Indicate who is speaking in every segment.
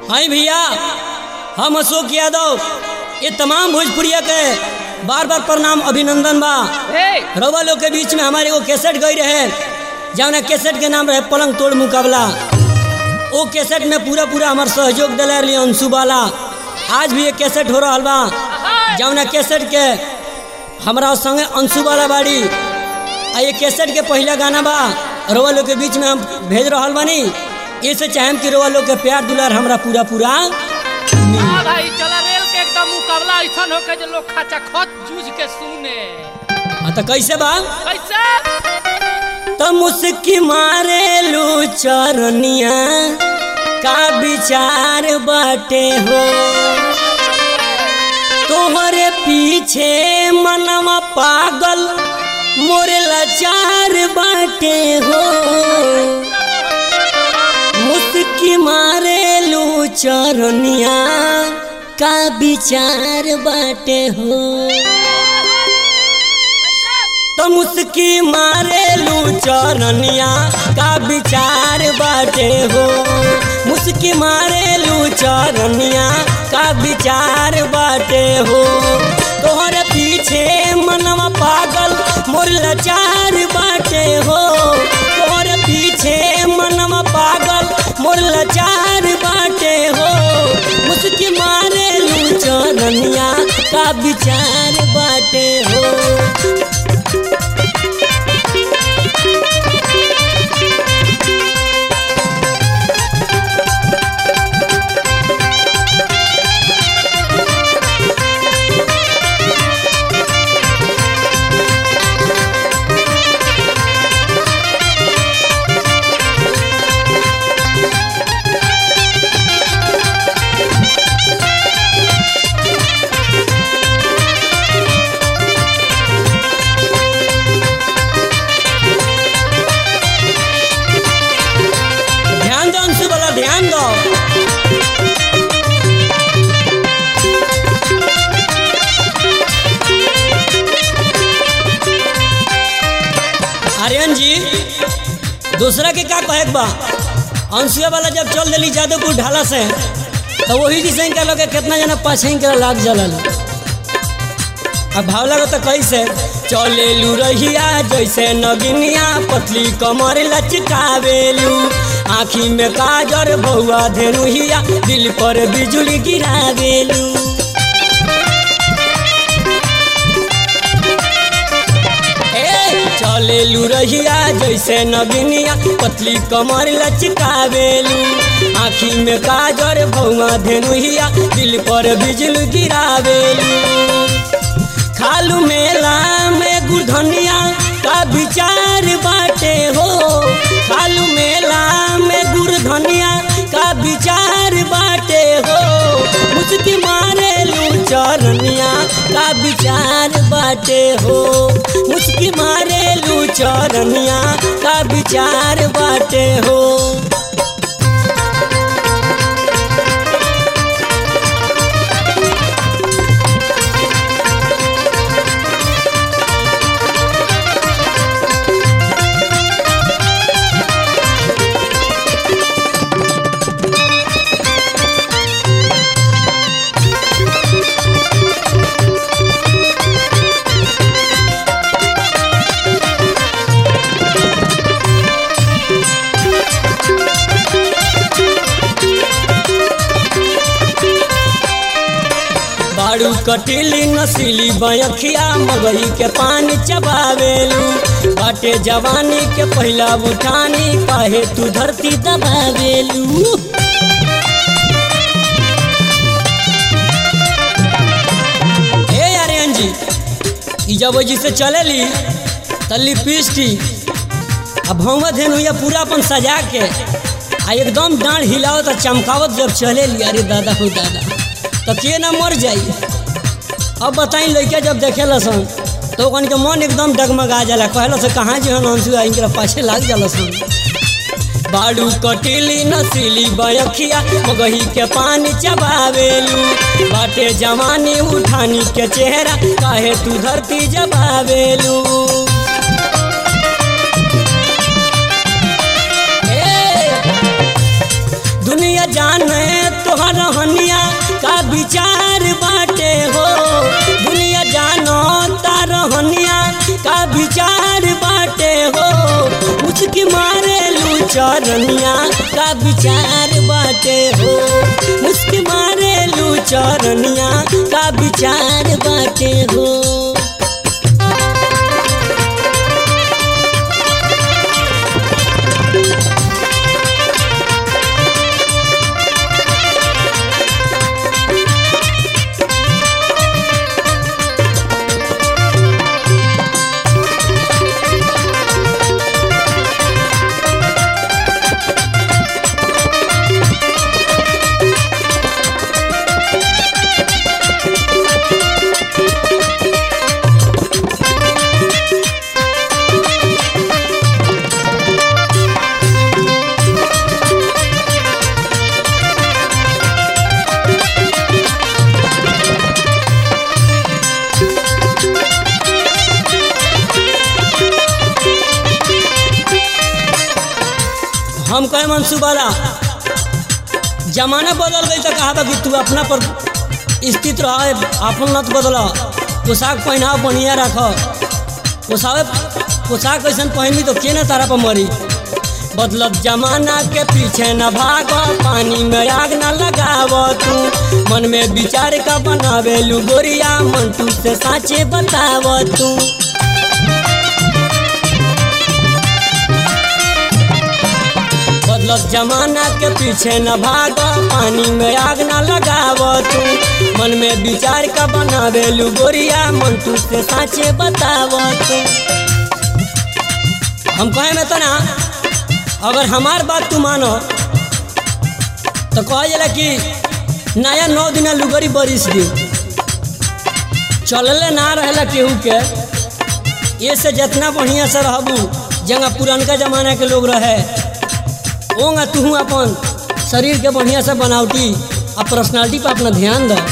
Speaker 1: हाय भैया हम अशोक यादव ये तमाम भोजपुरिया के बार बार प्रणाम अभिनंदन बा रउआ लोग के बीच में हमारे वो कैसेट गई रहे जौना कैसेट के नाम रहे पलंग तोड़ मुकाबला वो कैसेट में पूरा पूरा हमार सहयोग दिले रही अंशु बाला आज भी ये कैसेट हो रहा बा जौना कैसेट के हमारा संगे अंशु बाला बाड़ी आ ये कैसेट के पहला गाना बा रउआ लोग के बीच में हम भेज रहा बानी इससे चाहेम कि रउआ लोग के प्यार दुलार हमरा पूरा पूरा
Speaker 2: हाँ भाई चला रेल के एकदम मुकाबला ऐसा होके जो लोग खाचा खत जूझ के सुने
Speaker 1: हाँ तो कैसे बा
Speaker 2: कैसे
Speaker 1: तो मुस्की मारे लू चरनिया का विचार बाटे हो तोहरे पीछे मनवा पागल मोरे लाचार बाटे हो मुस्की मारे लू चरनिया का विचार बाटे हो तो मुस्की मारे लू चरनिया का विचार बाटे हो मुस्की मारे लू चरनिया का विचार बाटे हो तोहरे पीछे मनवा पागल मोर लाचार बाटे हो तोहरे पीछे मनवा पागल मोर लाचार बाटे हो मुस्की मारे लू चरनिया का विचार बाटे हो ध्यान दो अंशु वाला ध्यान दो आर्यन जी दूसरा के का कहे के बा अंशुआ वाला जब चल दिली जादवपुर ढाला से तो वही जी का लोग कितना जना पाछे के लाग जलल अब भाव लगो तो कैसे चले लू रहिया जैसे नगिनिया पतली कमर लचकावेलू आँखी में काजर बहुआ धेनुहिया दिल पर बिजुली गिरावेलू ए चले लू रहिया जैसे नगिनिया पतली कमर लचकावेलू आँखी में काजर बहुआ धेनुहिया दिल पर बिजुली गिरावेलू खालू मेला में गुरधनिया का विचार बाटे हो खालू मेला में गुरधनिया का विचार बाटे हो मुस्की मारे लू चरनिया का विचार बाटे हो मुस्की मारे लू चरनिया का विचार बाटे हो बाड़ू कटिली नसीली बयखिया मगही के पानी चबावेलू बाटे जवानी के पहला उठानी काहे तू धरती दबावेलू हे आर्यन जी ई जब जी से चलेली त लिपस्टिक अब भौवा धेनु या पूरा अपन सजा के आ एकदम डांड हिलावत आ चमकावत जब चलेली अरे दादा हो दादा तो के ना मर जाई अब बताई लड़का जब देखे सन तो ओकन के मन एकदम डगमगा जाला कहला से कहाँ जी हम अंशु आई इनकरा पाछे लाग जाला सन बाड़ू कटिली नसीली बयखिया मगही के पानी चबावेलू बाटे जवानी उठानी के चेहरा काहे तू धरती जबावेलू ए, दुनिया जाने तो चरनिया का विचार बाटे हो मुस्की मारेलू चरनिया का विचार बाटे हो हम कहे मनसूबाला जमाना बदल गई तो कहा था कि तू अपना पर स्थित रह अपन नत बदल पोशाक पहनाव बढ़िया रख पोशाक पोशाक ऐसा पहनबी तो के ना तारा पर मरी बदलत जमाना के पीछे न भाग पानी में आग न लगाव तू मन में विचार का बनावे लू गोरिया मंटू से साचे बताव तू बदलत जमाना के पीछे न भाग पानी में आग न लगाव तू मन में विचार का बनावे लू गोरिया मंटू से साचे बताव तू हम कहे में तो ना अगर हमार बात तू मानो तो कह जाला कि नया नौ दिन लुगरी बरिस दी चलले ना रहेला केहू के ये से जितना बढ़िया से रहबू जंगा पुरनका जमाना के लोग रहे ओंगा तू अपन शरीर के बढ़िया से बनावटी और पर्सनालिटी पर अपना ध्यान द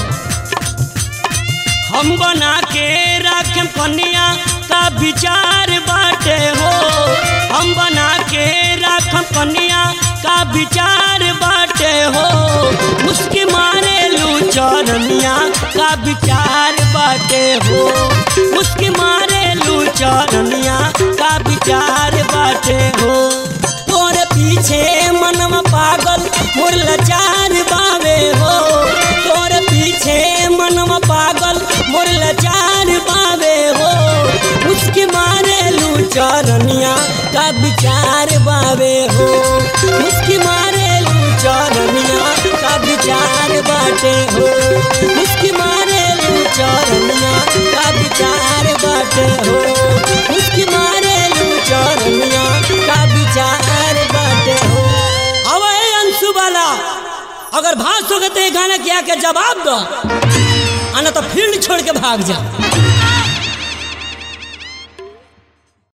Speaker 1: हम बना के रखें कन्या का विचार बाटे हो हम बना के रखें कन्या का विचार बाटे हो मुस्की मारे लू चरनिया का विचार बाटे हो मुस्की मारे लू चरनिया का विचार बाटे हो तोरे पीछे मनम पागल मोर लाचार बावे हो तोरे पीछे मनम पागल मोर लाचार बावे हो उसके मारे लू चरनिया का विचार बावे हो उसके मारे लू चरनिया का विचार बाटे हो उसके मारे लू चरनिया का विचार बाटे हो उसके मारे लू चरनिया का विचार बाटे हो अब ए अंशु वाला अगर भाग सके तो ये गाना क्या के जवाब दो आना तो फील्ड छोड़ के भाग जा